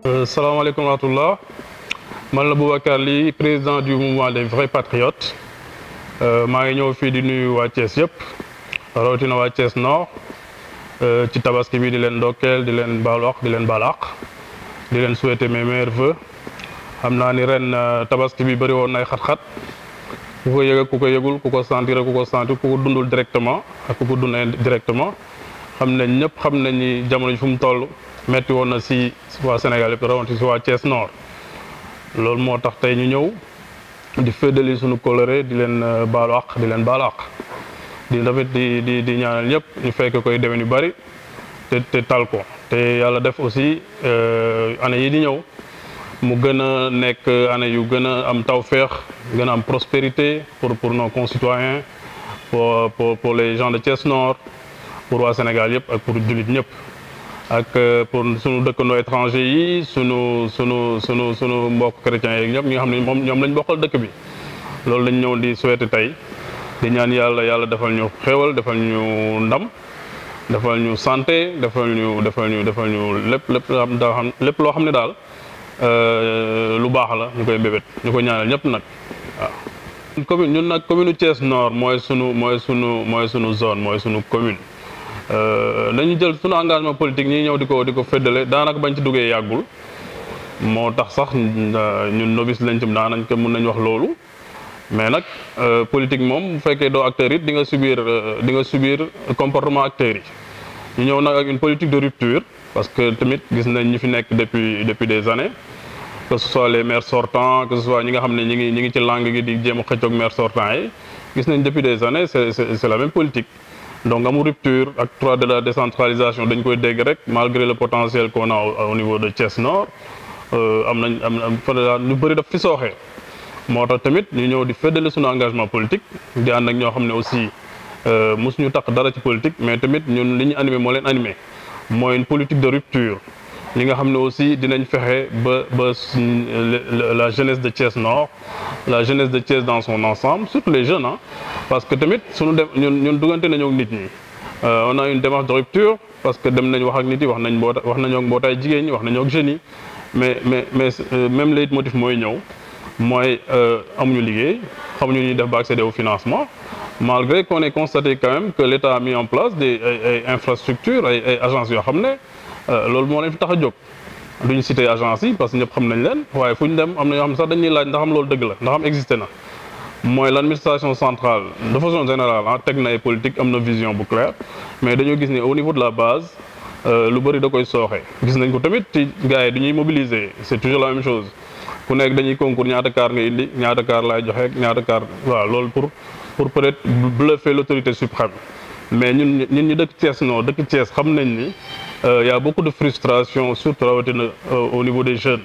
salaamaaleykum wa rahmatullah man la Boubacar Ly président du mouvement des vrais patriotes maa ngi ñëw fii di nuyu waa Thiès yëpp rawatina waa Thiès Nord ci tabaski bi di leen ndokkeel di leen baalu àq di leen baal àq di leen souhaiter mes meilleurs vœux xam naa ni ren tabaski bi bëri woon nay xat-xat ku ko yëg ak ku ko yëgul ku ko sentir ak ku ko sentir ku ko dundul directement ak ku ko dund indirectement xam nañ ñëpp xam nañ ni jamono ji fu mu toll metti woon na si waa Sénégal yëpp rawatina si waa Thiès Nord loolu moo tax tey ñu ñëw di féddali suñu coloré di leen baalu àq di leen baalu àq di tamit di di di ñaanal ñëpp ñu fekk koy déwén yu bari te te tal ko te yàlla def aussi année yi di ñëw mu gën a nekk année yu gën a am tawféex gën a am prospérité pour pour nos concitoyens pour pour pour les gens de Thiès Nord pour waa Sénégal yëpp ak pour jullit ñëpp ak pour sunu dëkkandoo étranger yi sunu sunu sunu sunu mbokk chrétiens yi ñëpp ñi nga xam ne moom ñoom lañ bokkal dëkk bi loolu lañ ñëw di souhaiter tey di ñaan yàlla yàlla defal ñu xéewal defal ñu ndam defal ñu santé defal ñu defal ñu defal ñu lépp lépp loo xam daa xam lépp loo xam ne daal lu baax la ñu koy mbébét ñu koy ñaanal ñëpp nag waaw. commune ñun nag commune Thiès Nord mooy sunu mooy sunu mooy sunu zone mooy sunu commune. dañu jël sunu engagement politique ñi ñëw di ko di ko féddale daanaka bañ ci duggee yàggul moo tax sax ñun novice lañ ci daanañ ko mën nañ wax loolu mais nag politique moom bu fekkee doo acteur it di nga subir di nga subir comportement acteurs yi ñu ñëw nag ak une politique de rupture parce que tamit gis nañ ñi fi nekk depuis depuis des années que ce soit les maires sortants que ce soit ñi nga xam ne ñi ngi ñi ngi ci langue gi di jéem a xëccoog maires sortants yi gis nañ depuis des années c'est c'est la même politique donc amul rupture ak droit de la décentralisation dañ koy dégg rek malgré le potentiel qu'on a au niveau de Thiès Nord am nañ am am ñu bëri daf fi sooxee moo tax tamit ñu ñëw di feddali suñu engagement politique di ànd ak ñoo xam ne aussi mosuñu tax dara ci politique mais tamit ñun li ñu animé moo leen animé mooy une politique de rupture li nga xam ne aussi dinañ fexe ba ba la jeunesse de Thiès Nord la jeunesse de Thiès dans son ensemble surtout les jeunes ah parce que tamit suñu dem ñun ñun duggante nañoo ak nit ñi on a une démarche de rupture parce que dem nañ wax ak nit yi wax nañ mboota wax nañoo ak mbootaay jigéen ñi wax nañoo ak jeunes yi mais mais mais même leitmotiv mooy ñëw mooy amuñu liggéey xamuñu ñuy def ba accéder au financement malgré qu'on ait constaté quand même que l'État a mis en place des ay ay infrastructures ay ay agences yoo xam ne loolu moo leen fi tax a jóg duñu cité agence yi parce que ñëpp xam nañ leen waaye fu ñu dem am na ñoo xam ne sax dañuy laaj ndax am loolu dëgg la ndax am existé na mooy l'administration centrale de façon générale ah teg na ay politique am na vision bu claire mais dañoo gis ni au niveau de la base lu bëri da koy sooxe gis nañ ko tamit ci gars yi du ñuy mobiliser c'est toujours la même chose ku nekk dañuy concours ñaata car nga indi ñaata car laay joxe ñaata car waaw loolu pour pour peut-être bluffer l'autorité suprême mais ñun ñun ñu dëkk Thiès non dëkk Thiès xam nañ ni y a beaucoup de frustration surtout rawatina au niveau des jeunes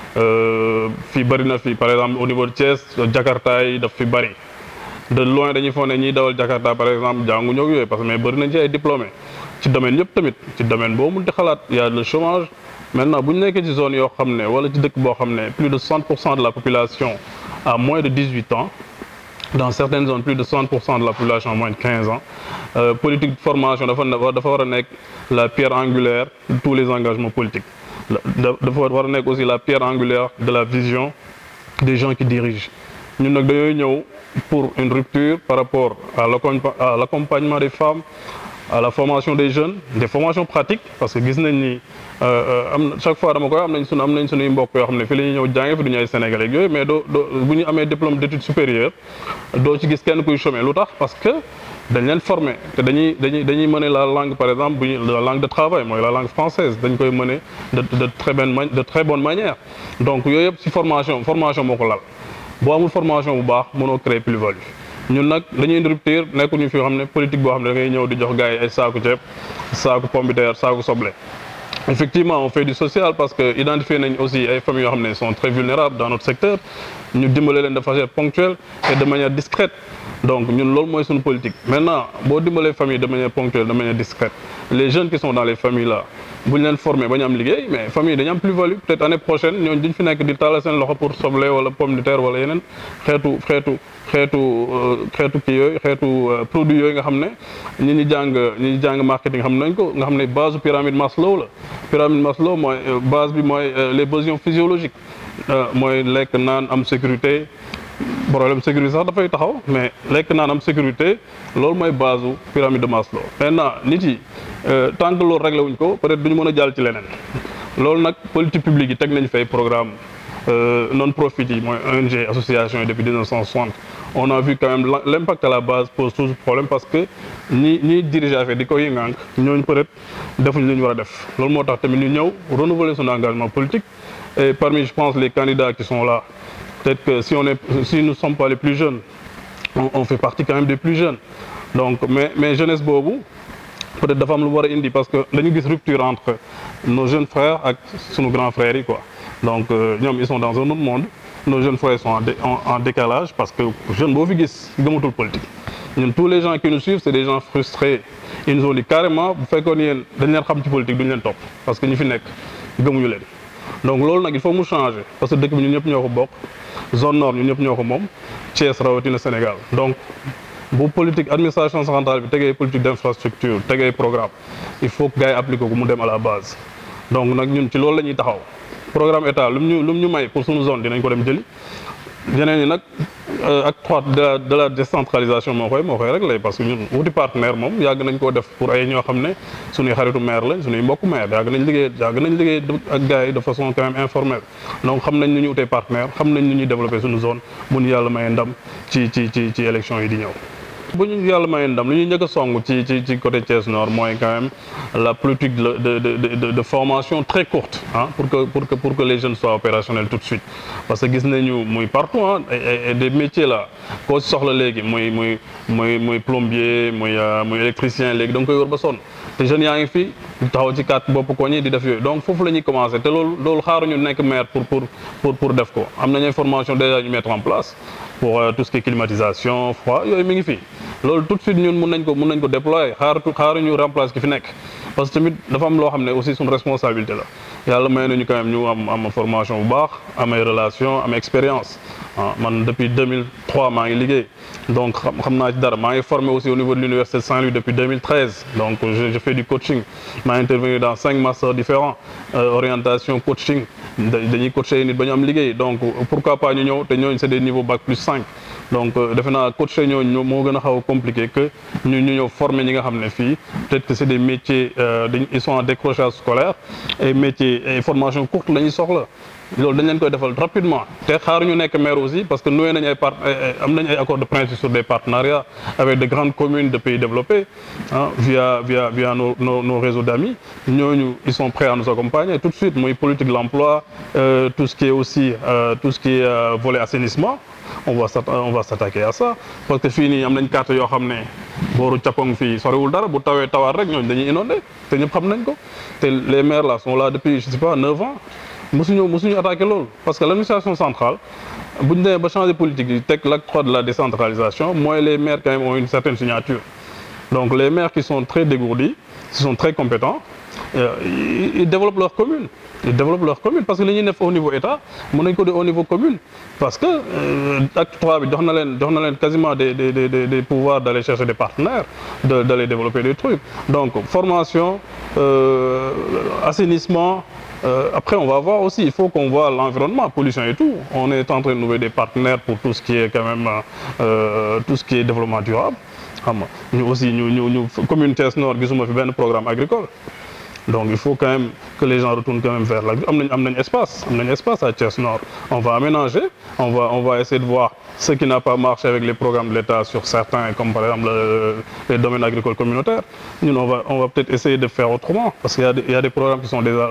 fii bëri na fi par exemple au niveau de Thiès Jakarta yi daf fi bëri de loin dañuy foog ne ñiy dawal Jakarta par exemple jànguñu ak yooyu parce que mais bëri nañ ci ay diplômés ci domaine yëpp tamit ci domaine boo mun di xalaat y a le chômage maintenant bu ñu nekkee ci zone yoo xam ne wala ci dëkk boo xam ne plus de 60 pour cent de la population a moins de 18 ans dans certaines zones plus de 60 pour cent de la population a moins de 15 ans euh, politique de formation dafa dafa war a nekk la pierre angulaire de tous les engagements politiques dafa war a nekk aussi la pierre angulaire de la vision des gens qui dirigent ñun nag dañooy ñëw pour une rupture par rapport à l'accompagnement des femmes à la formation des jeunes des formations pratiques parce que gis nañ ni am na chaque fois dama koy am nañ sunu am nañ sunuy mbokk yoo xam ne fii la ñuy ñëw jànge fi du ñu ay sénégalais ak yooyu mais doo doo bu ñu amee diplôme d'études supérieures doo ci gis kenn kuy chômer lu tax parce que dañ leen former te dañuy dañuy dañuy mener la langue par exemple bu ñu la langue de travail mooy la langue française dañ koy mener de de très bonne de très bonne manière donc yooyu yëpp ci formation formation moo ko lal boo amul formation bu baax mënoo créer plus-value ñun nag dañuy indi rupture nekkuñu fi xam ne politique boo xam ne da ngay ñëw di jox gars yi ay saaku ceeb saaku pomme de terre saaku soble effectivement on fait du social parce que identifier nañ aussi ay familles yoo xam ne sont très vulnérables dans notre secteur ñu dimbale leen de façon ponctuelle et de manière discrète donc ñun loolu mooy suñu politique maintenant boo dimbalee famille de manière ponctuelle de manière discrète les jeunes qui sont dans les familles là bu ñu leen formé ba ñu am liggéey mais famille dañu am plus-value peut-être année prochaine ñooñu duñ fi nekk di tàllal seen loxo pour soble wala pomme de terre wala yeneen xeetu xeetu xeetu xeetu kii yooyu xeetu produit yooyu nga xam ne ñi ñu jàng ñi ñu jàng marketing xam nañ ko nga xam ne base pyramide Maslow la pyramide Maslow mooy base bi mooy les besoins physiologiques mooy lekk naan am sécurité problème sécurité sax dafay taxaw mais lekk naan am sécurité loolu mooy base u pyramide de Maslow maintenant nit yi tant que loolu réglé wuñ ko peut-être duñu mën a jàll ci leneen loolu nag politique publique yi teg nañ fay programme non profit yi mooy ONG association yi depuis 1960 on a vu quand même l'impact à la base pose toujours problème parce que ñi ñiy diriger affaire di ko yëngaank ñooñu peut-être defuñ li ñu war a def loolu moo tax tamit ñu ñëw renouveler son engagement politique et parmi je pense les candidats qui sont là peut-être que si on est si nous ne sommes pas les plus jeunes on, on fait partie quand même des plus jeunes donc mais mais jeunesse boobu peut-être dafa am lu war a indi parce que dañu gis rupture entre nos jeunes frères ak sunu grands frères yi quoi donc ñoom ils sont dans un autre monde nos jeunes frères sont en, dé, en, en décalage parce que jeune boo fi gis gëmatul politique ñun tous les gens qui nous suivent c'est des gens frustrés ils nous ont dit carrément bu fekkoon yéen dañ leen xam ci politique duñu leen topp parce que ñi fi nekk gëmuñu leen donc loolu nag il faut mu changer parce que dëkk bi ñun ñëpp ñoo ko bokk zone nord ñun ñëpp ñoo ko moom Thiès rawatina Sénégal donc bu politique administration centrale bi tegee politique d'infrastructure tegee programme il faut que gars yi appliqué ko mu dem à la base donc nag ñun ci loolu la ñuy taxaw programme état lu mu ñu lu mu ñu may pour suñu zone dinañ ko dem jëli yeneen yi nag acte trois de la de la décentralisation moo koy moo koy réglé parce que ñun wuti partenaire moom yàgg nañ koo def pour ay ñoo xam ne suñuy xaritu maire lañ suñuy mbokku maire yàgg nañ liggéey yàgg nañ liggéey ak gars yi de façon quand même informelle donc xam nañ nu ñu wutee partenaire xam nañ nu ñuy développer suñu zone bu ñu yàlla mayee ndam ci ci ci ci élection yi di ñëw bu ñu yàlla mayee ndam lu ñuy njëkk a song ci ci ci côté Thiès Nord mooy quand même la politique de de de de de formation très courte ah pour que pour que pour que les jeunes soient opérationnels tout de suite. parce que gis nañu muy partout ah et des métiers là koo si soxla léegi muy muy muy muy plombier muy muy électricien léegi da nga koy wër ba sonn te jeunes yaa ngi fi taxaw ci kat bopp ko ñi di def yooyu donc foofu la ñuy commencer te loolu loolu xaaruñu nekk maire pour pour pour pour def ko am nañu formation déjà ñu mettre en place. pour tout ce qui est climatisation froid yooyu mi ngi fi loolu tout de suite ñun mun nañ ko mun nañ ko déployer xaaratu xaaruñu remplacer ki fi nekk parce que tamit dafa am loo xam ne aussi suñu responsabilité la yàlla may nañu quand même ñu am am formation bu baax am ay relation am expérience ah man depuis 2003 maa ngi liggéey donc xam xam naa ci dara maa ngi formé aussi au niveau de l'université de Saint-Louis depuis 2013 donc je, je fais du coaching maa intervenu dans cinq masters différents euh, orientation coaching dañuy coacher nit ba ñu am liggéey donc pourquoi pas ñu ñëw te ñooñu c'est des niveaux bac plus 5 donc defe naa coacher ñooñu moo gën a xaw a compliqué que ñu ñu ñëw former ñi nga xam ne fii peut-être que c'est des métiers dañ ils sont en décrochage scolaire et métiers et formation courte la ñuy soxla loolu dañ leen koy defal rapidement te xaaruñu nekk maire aussi parce que noué nañ ay part am nañ ay accords de principe sur des partenariats avec de grandes communes de pays développés ah via via via nos nos nos réseaux d'amis ñooñu ils sont prêts à nous accompagner tout de suite muy politique de l'emploi euh, tout ce qui est aussi euh, tout ce qui est euh, volet assainissement on va on va s'attaquer à ça parce que fii nii am nañ carte yoo xam ne booru Capong fii soriwul dara bu tawee tawaat rek ñooñu dañuy inondé te ñëpp xam nañ ko te les maires là sont là depuis je sais pas neuf ans musuñu musuñu attaqué loolu parce que l'administration centrale bu ñu demee ba changer politique yi teg l'acte trois de la décentralisation mooy les maires quand même ont une certaine signature donc les maires qui sont très dégourdis qui sont très compétents euh, ils, ils développent leur commune ils développent leur commune parce que li ñuy def au niveau état mën nañ ko def au niveau commune parce que euh, acte trois bi jox na leen jox na leen quasiment des des des des pouvoirs d'aller chercher des partenaires de d'aller développer des trucs donc formation euh, assainissement Euh, après, on va voir aussi, il faut qu'on voit l'environnement, pollution et tout. On est en train de trouver des partenaires pour tout ce qui est quand même, euh, tout ce qui est développement durable. Nous aussi, nous, nous, nous communauté Nord, nous avons fait un programme agricole. Donc il faut quand même que les gens retournent quand même vers l'agriculture. On a un espace, on a un espace à Thiès Nord. On va aménager, on va, on va essayer de voir ce qui n'a pas marché avec les programmes de l'État sur certains, comme par exemple le, les domaines agricoles communautaires. Nous, on va, on va peut-être essayer de faire autrement, parce qu'il y, y, a des programmes qui sont déjà là.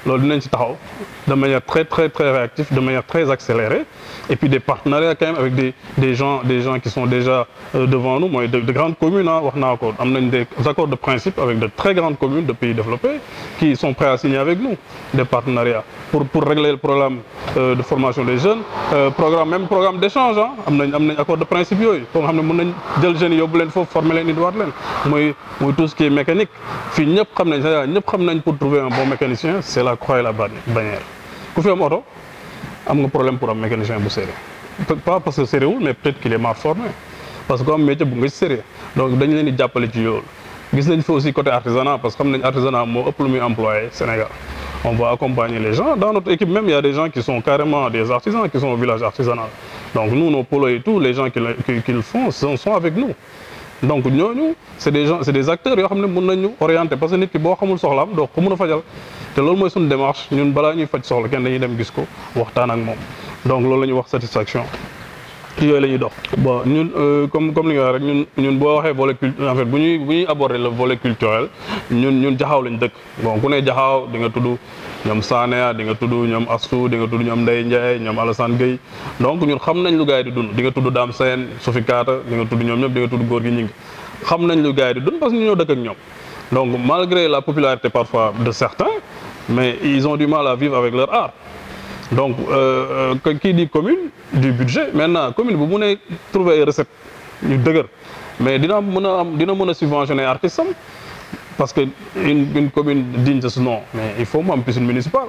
loolu dinañ ci taxaw de manière très très très réactive de manière très accélérée et puis des partenariats quand même avec des des gens des gens qui sont déjà euh, devant nous mooy de, de grandes communes ah wax naa ko am nañ des accords de principe avec de très grandes communes de pays développés qui sont prêts à signer avec nous des partenariats pour pour régler le problème euh, de formation des jeunes euh, programme même programme d'échange ah am nañ am nañ accord de principe yooyu pour nga xam ne mën nañ jël jeunes yóbbu leen foofu former leen indiwaat leen mooy mooy tout ce qui est mécanique fii ñëpp xam nañ Sénégal ñëpp xam nañ pour trouver un bon mécanicien c'est la croix et la bannière ku fi am oto am nga problème pour am mécanicien bu sérieux pas parce que sérieux wul mais peut-être qu'il est mal formé parce que am métier bu nga ci sérieux donc dañ leen di jàppale ci yoolu gis nañ fi aussi côté artisanat parce que xam nañ artisanat moo ëpp lu muy employé Sénégal on va accompagner les gens dans notre équipe même il y a des gens qui sont carrément des artisans qui sont au village artisanal donc nous nos polos et tout les gens qui le qui, qui le font sont, sont avec nous donc ñooñu c'est des gens c'est des acteurs yoo xam ne mën nañu orienter parce que nit ki boo xamul soxlaam doo ko mën a fajal te loolu mooy suñu démarche ñun balaa ñuy faj soxla kenn dañuy dem gis ko waxtaan ak moom donc loolu la ñuy wax satisfaction ci yooyu la ñuy dox bon ñun comme comme li nga wax rek ñun ñun boo waxee volet culturel en fait bu ñuy bu ñuy aborder le volet culturel ñun ñun jaxaaw lañ dëkk bon ku ne jaxaaw di nga tudd ñoom Sanéa di nga tudd ñoom Astou di nga tudd ñoom Ndeye Ndiaye ñoom Alassane Gueye donc ñun xam nañ lu gars yi di dund di nga tudd Dame Sène Sophie Kata di nga tudd ñoom ñëpp di nga tudd góor gi ñi ngi xam nañ lu gars yi di dund parce que ñu ñoo dëkk ak ñoom donc malgré la popularité parfois de certains mais ils ont du mal à vivre avec leur art donc euh, euh, qui dit commune du budget maintenant commune bu mënee trouver ay recettes yu dëgër mais dina mën a am dina mën a subventionner artistes am parce que une une commune digne de ce nom mais il faut mu am piscine municipale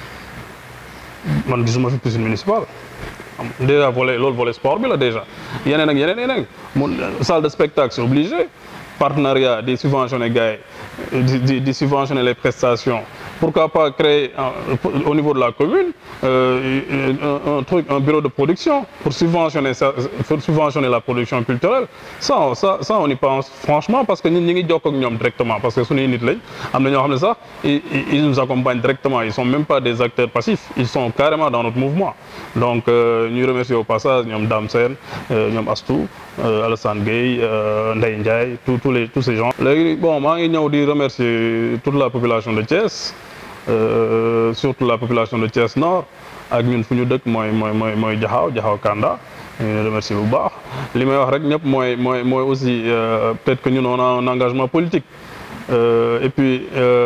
man gisuma fi piscine municipale déjà volet loolu volet sport bi la déjà yeneen ak yeneen yeneen mun salle de spectacle c'est obligé partenariat di subventionner gars yi di di subventionner les prestations pourquoi pas créer au niveau de la commune euh, un, un truc un bureau de production pour subventionner ça pour subventionner la production culturelle ça ça ça on y pense franchement parce que ñun ñi ngi jokk ak ñoom directement parce que suñuy nit lañ am na ñoo xam ne sax ils nous accompagnent directement ils sont même pas des acteurs passifs ils sont carrément dans notre mouvement donc ñuy remercier au passage ñoom Dame Sène ñoom Astou Alassane Gueye Ndeye Ndiaye tous tous les tous ces gens léegi bon maa ngi ñëw di remercier toute la population de Thiès Euh, surtout la population de Thiès Nord ak ñun fu ñu dëkk mooy mooy mooy mooy Jaxaaw Jaxaaw Kanda ñu remercier bu baax li may wax rek ñëpp mooy mooy mooy aussi euh, peut-être que ñun on a un engagement politique euh, et puis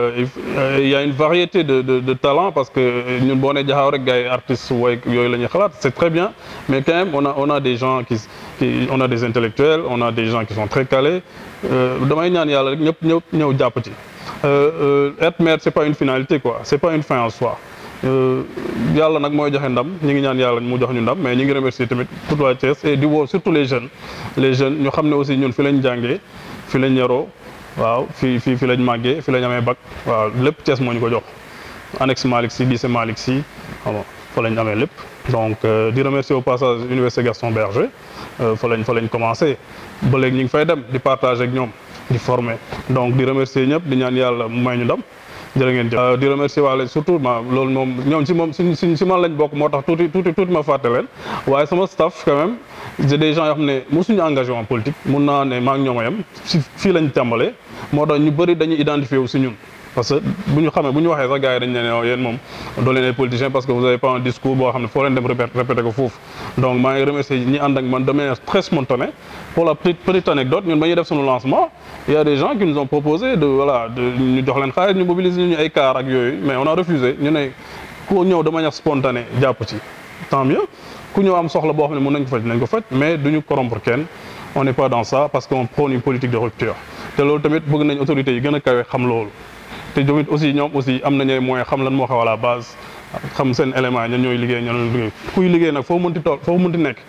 il y a une variété de de de talents parce que ñun boo nee Jaxaaw rek gars yi artistes woy yooyu la ñuy xalaat c'est très bien mais quand même on a on a des gens qui qui on a des intellectuels on a des gens qui sont très calés damay ñaan yàlla rek ñëpp ñëpp ñëw jàpp ci. Euh, euh, être maire c'est pas une finalité quoi c'est pas une fin en soi yàlla nag mooy joxe ndam ñi ngi ñaan yàlla mu jox ñu ndam mais ñi ngi remercier tamit toute la Thiès et di woo surtout les jeunes les jeunes ñu xam ne aussi ñun fi lañ jàngee fi lañ yaroo waaw fi fi fi lañ màggee fi lañ amee bac waaw lépp Thiès moo ñu ko jox annexe Malick Sy lycée Malick Sy xam nga fa lañ amee lépp donc euh, di remercier au passage université Gaston Berger fa lañ fa lañ commencé ba léegi ñu ngi fay dem di partager ak ñoom di former donc di remercier ñëpp di ñaan yàlla mu may ñu ndam jërë ngeen jëf di remercier waale surtout ma loolu moom ñoom si moom si si si man lañ bokk moo tax tuuti tuuti tuuti ma fàtte leen waaye sama staff quand même c'est des gens yoo xam ne mosuñu engagé en politique mun naa ne maa ngi ñoom a yem si fii lañ tàmbalee moo tax ñu bëri dañuy identifié wu si ñun parce que bu ñu xamee bu ñu waxee sax gars yi dañ ne ne yéen moom doo leen ay politiciens parce que vous avez pas un discours boo xam ne foo leen dem répété répété ko foofu donc maa ngi remercier ñi ànd ak man de manière très spontanée pour la petite petite anecdote ñun ba ñuy def suñu lancement il y a des gens qui nous ont proposé de voilà de ñu jox leen xaalis ñu mobiliser ñu ay car ak yooyu mais on a refusé ñu ne ku ñëw de manière spontanée jàpp ci tant mieux ku ñëw am soxla boo xam ne mën nañ ko faj nañ ko faj mais duñu corrompre kenn on n'est pas dans ça parce qu'on prône une politique de rupture te loolu tamit bëgg nañ autorités yi gën a kawe xam loolu te tamit aussi ñoom aussi am nañu ay moyens xam lan moo xew à la base xam seen élément ñan ñooy liggéey ñan liggéey kuy liggéey nag foo mënti tool foo mënti nekk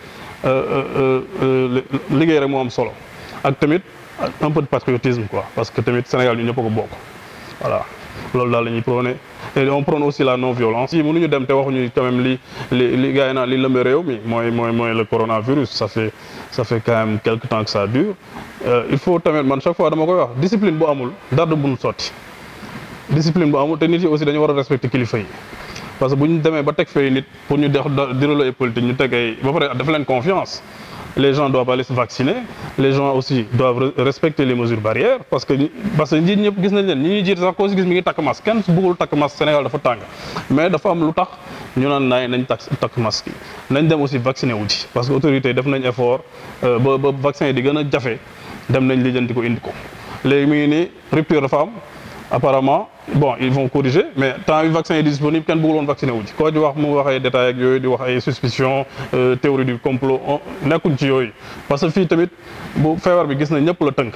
liggéey rek moo am solo ak tamit un peu de patriotisme quoi parce que tamit Sénégal ñu ñëpp a ko bokk voilà loolu daal la ñuy prôné et on prône aussi la non violence yi mënuñu dem te waxuñu quand même li li li gars yi naan li lëmbe réew mi mooy mooy mooy le coronavirus ça fait ça fait quand même quelque temps que ça dure il faut tamit man chaque fois dama koy wax discipline bu amul dara du mun sotti discipline bu amul te nit yi aussi dañu war a respecter kilifa yi parce que bu ñu demee ba teg fay nit pour ñu def dérouler ay politique ñu teg ay ba pare dafa leen confiance les gens doivent aller se vacciner les gens aussi doivent respecter les mesures barrières parce que parce que njiit ñëpp gis nañ leen ñi ñuy jiite sax koo si gis mi ngi takk masque kenn bëggul takk masque Sénégal dafa tàng mais dafa am lu tax ñu naan naay nañ takk takk masque yi nañ dem aussi vacciner wu ci parce que autorités def nañ effort ba ba vaccin yi di gën a jafe dem nañ lijjanti ko indi ko léegi mi ngi nii rupture dafa am apparemment bon ils vont corriger mais temps yu vaccin yi disponible kenn bëggul woon vacciné wu ci koo ci wax mu wax ay détails ak yooyu di wax ay suspicion théorie du complot nekkuñ ci yooyu parce que fii tamit bu feebar bi gis na ñëpp la tënk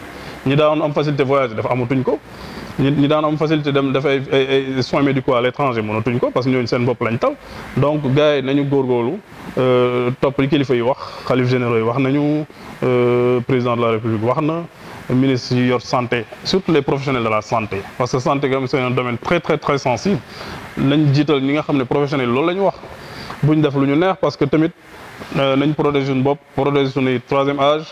ñi daan am facilité voyage dafa amatuñ ko ñi ñi daan am facilité dem def ay ay soins médicaux à l'étranger mënatuñ ko parce que ñooñu seen bopp lañ tal donc gars yi nañu góorgóorlu topp li kilifa yi wax xalif généraux yi wax nañu président de la république wax na ministre yi yor santé surtout les professionnels de la santé parce que santé quand même c'est un domaine très très très sensible nañ jiital ñi nga xam ne professionnels loolu la ñu wax buñ def lu ñu neex parce que tamit nañ protéger suñu bopp protéger suñuy troisième âge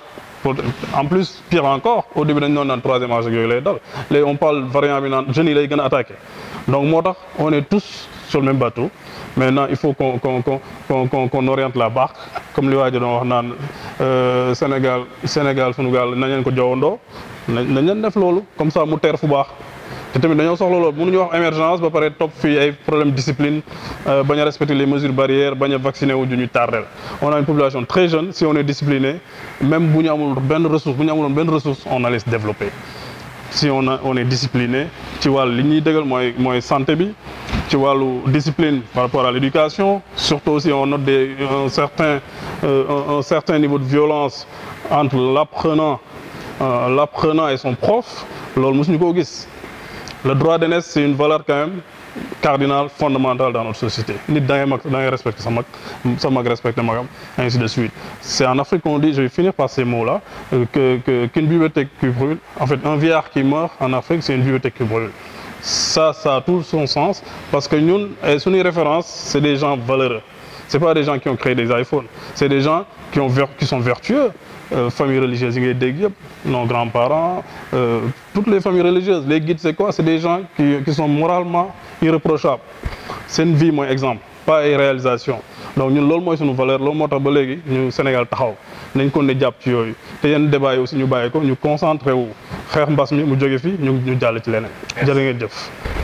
en plus pire encore au début dañ doon naan troisième âge ak yooyu lay dal léegi on parle variant bi naan jeunes yi lay gën a attaqué donc moo tax on est tous sur le même bateau maintenant il faut qu'on qu'on qu'on qu'on qu'on oriente la barque comme li waa ji doon wax naan Sénégal Sénégal sunu gaal nañ leen ko jowandoo nañ nañ leen def loolu comme ça mu teer fu baax te tamit dañoo soxla loolu mënuñu wax émergence ba pare topp fii ay problème discipline bañ a respecter les mesures barrières bañ a vacciner wu ñu tardel on a une population très jeune si on est discipliné même bu ñu amul benn ressource bu ñu amuloon benn ressource on allait se développer si on a on est discipliné ci wàll li ñuy dëggal mooy mooy santé bi ci wàllu discipline par rapport à l'éducation surtout aussi on note des un certain un, un certain niveau de violence entre l'apprenant euh, l'apprenant et son prof loolu mosuñu koo gis le droit d'aînesse c'est une valeur quand même cardinale fondamentale dans notre société nit da ngay mag da ngay respecter sa mag sa mag respecter magam ainsi de suite c'est en Afrique qu'on dit je vais finir par ces mots-là que que qu'une bibliothèque qui brûle en fait un vieillard qui meurt en Afrique c'est une bibliothèque qui brûle ça ça a tout son sens parce que ñun suñuy référence c'est des gens valeureux c'est pas des gens qui ont créé des iPhones c'est des gens qui ont qui sont vertueux euh, familles religieuses yi ngay dégg yëpp nos grands-parents euh, toutes les familles religieuses les guides c'est quoi c'est des gens qui qui sont moralement irréprochables seen vie mooy exemple pas ay réalisation donc ñun loolu mooy suñu valeur loolu moo tax ba léegi ñu Sénégal taxaw nañ ko ne jàpp ci yooyu te yenn débat yi aussi ñu bàyyi ko ñu concentré wu xeex mbas mi mu jóge fi ñu ñu jàll ci leneen jërë ngeen jëf